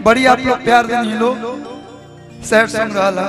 बड़ी आप लोग प्यार देनी लोग सैड सॉन्ग रहला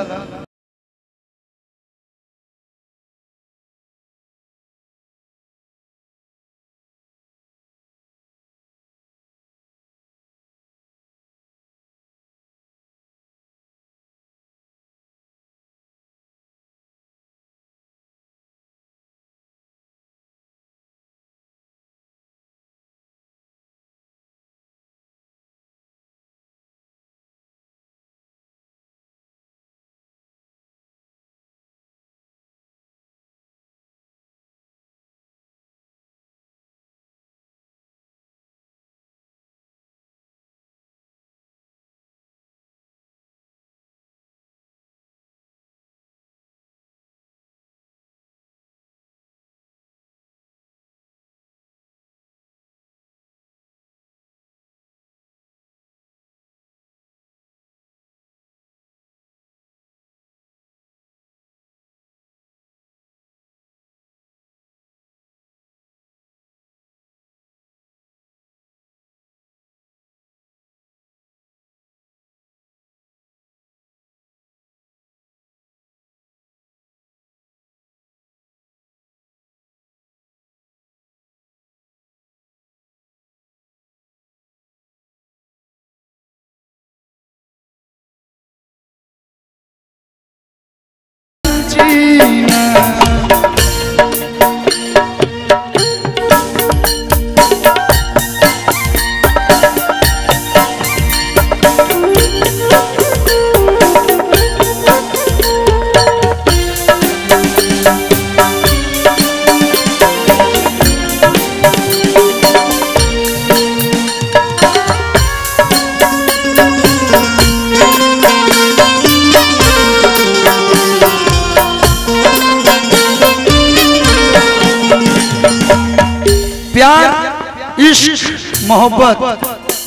प्यार इश्क मोहब्बत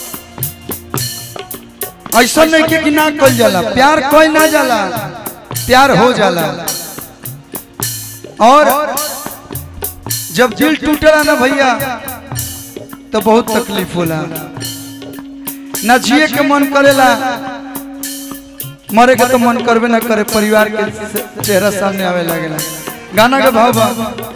ऐसा नहीं के कि ना कल जाला प्यार कोई ना जाला प्यार हो जाला और जब दिल टूटेला ना भैया तो बहुत तकलीफ होला ना जिए के मन करेला मरे के तो मन करबे ना करे परिवार के चेहरा सामने आवे लागेला गाना के भाव बा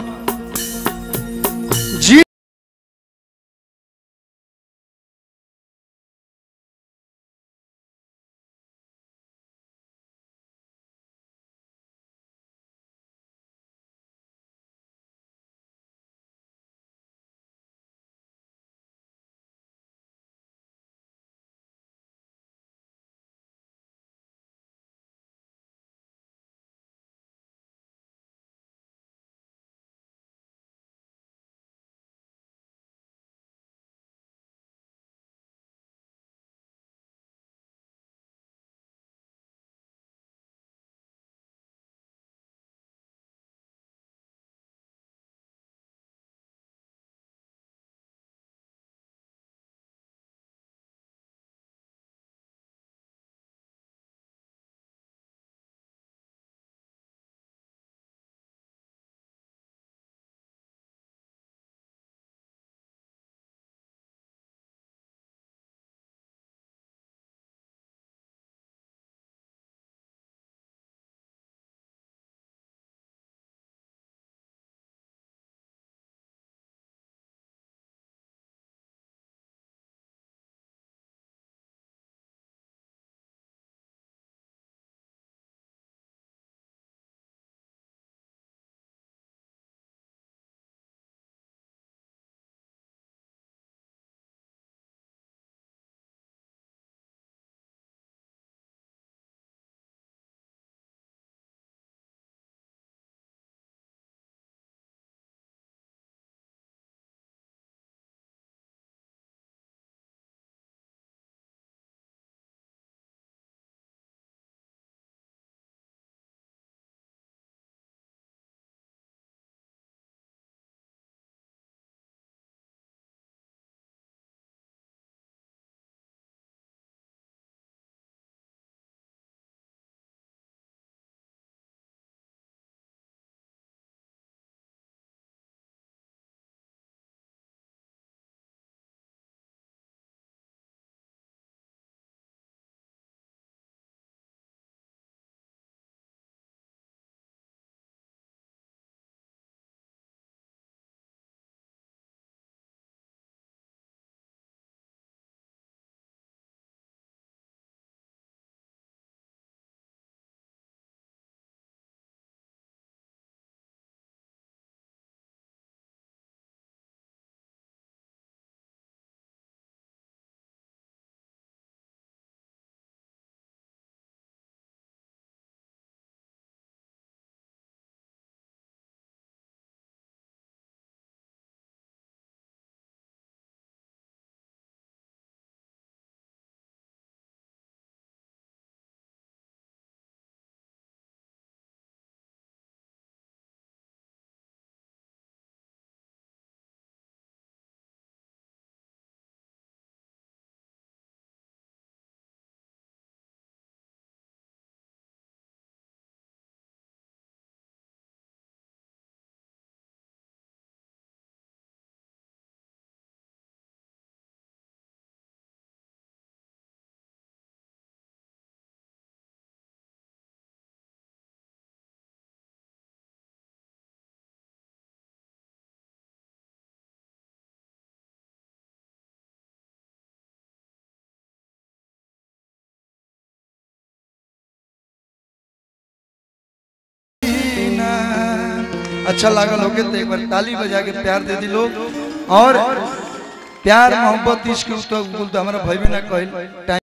अच्छा लागल होगे तो एक बार ताली बजा के प्यार दे दी लोग और प्यार मोहब्बत इश्क तो हमारा भाई भी ना कहल